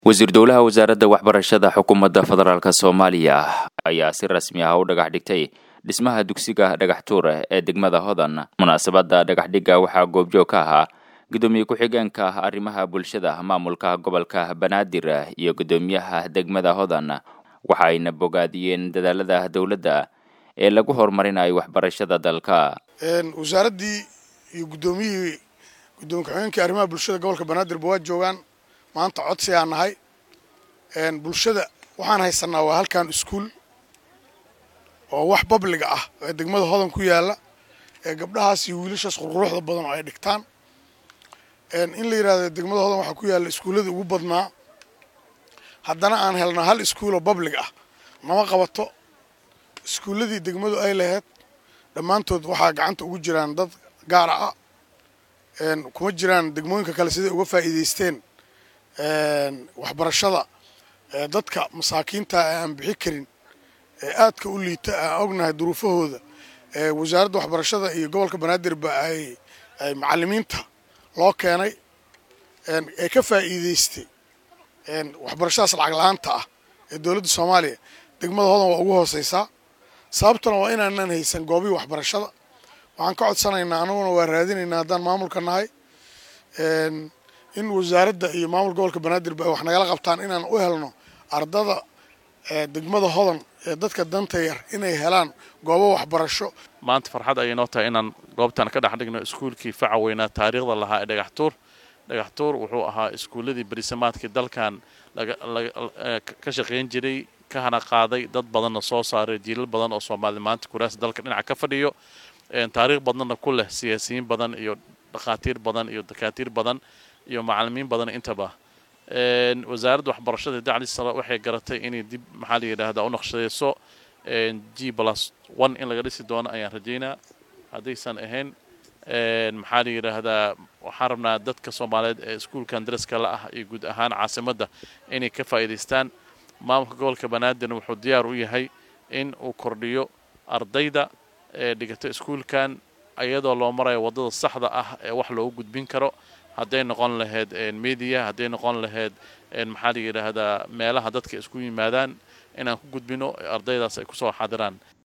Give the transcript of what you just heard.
wasiir dowlaha wasaaradda waxbarashada xukuumadda federaalk soomaaliya ayaa si rasmi ah u dhagax dhigtay dhismaha dugsiga dhagax tuur ee degmada hodan munaasabadda dhagaxdhigga waxaa goobjoog ka ahaa gudoomiye ku-xigeenka arrimaha bulshada maamulka gobolka banaadir iyo gudoomiyaha degmada hodan waxaayna bogaadiyeen dadaalada dowladda ee lagu horumarinayo waxbarashada dalka wasaaraddii iyo gudoomiyihii gudoomiye ku-xigeenkii arrimaha bulshada gobolka banaadirba waa joogaan maanta codsi aan nahay bulshada waxaan haysanaa waa halkan iskuul oo wax babliga ah ee degmada hodan ku yaala ee gabdhahaas iyo wiilashaas qurquruxda badan oo ay dhigtaan in la yidhahdo degmada hodan waxaa ku yaalla iskuulladii ugu badnaa haddana aan helnaa hal iskuul oo bablig ah nama qabato iskuulladii degmadu ay lahayd dhammaantood waxaa gacanta ugu jiraan dad gaara ah kuma jiraan degmooyinka kale siday uga faa'iidaysteen waxbarashada dadka masaakiinta ee aan bixi karin ee aadka u liita aan ognahay duruufahooda wasaaradda waxbarashada iyo gobolka banaadirba ay ay macalimiinta loo keenay ee ka faa'iidaystay waxbarashadaas lacag la-aanta ah ee dowladda soomaaliya degmada hodan waa ugu hooseysaa sababtuna waa inaanan haysan goobihii waxbarashada waxaan ka codsanaynaa anaguna waa raadinaynaa haddaan maamulka nahay in wasaaradda iyo maamul gobolka banaadirba ay wax nagala qabtaan inaan u helno ardada degmada hodan ee dadka danta yar inay helaan goobo waxbarasho maanta farxad ayay noo tahay inaan goobtan ka dhex dhigno iskuulkii faca weynaa taariikhda lahaa ee dhagaxtuur dhagaxtuur wuxuu ahaa iskuulladii berisamaadkii dalkan ka shaqayn jiray ka hana qaaday dad badanna soo saaray jiilal badan oo soomaali maanta kuraas dalka dhinaca ka fadhiyo taariikh badanna ku leh siyaasiyiin badan iyo dhakhaatiir badan iyo dakaatiir badan iyo macalimiin badan intaba wasaaradda waxbarashada dacli sala waxay garatay inay dib maxaa la yidhaahdaa u naqshadeyso g plus one in laga dhisi doono ayaan rajaynaa haddaysan ahayn maxaa la yidhaahdaa waxaan rabnaa dadka soomaaliyeed ee iskuulkan daraska la ah iyo guud ahaan caasimadda inay ka faa'iidaystaan maamulka gobolka banaadirna wuxuu diyaar u yahay in uu kordhiyo ardayda ee dhigata iskuulkan iyadoo loo marayo waddada saxda ah ee wax loogu gudbin karo hadday noqon lahayd media hadday noqon lahayd maxaa la yidhaahdaa meelaha dadka isku yimaadaan inaan ku gudbino ardaydaas ay kusoo xadiraan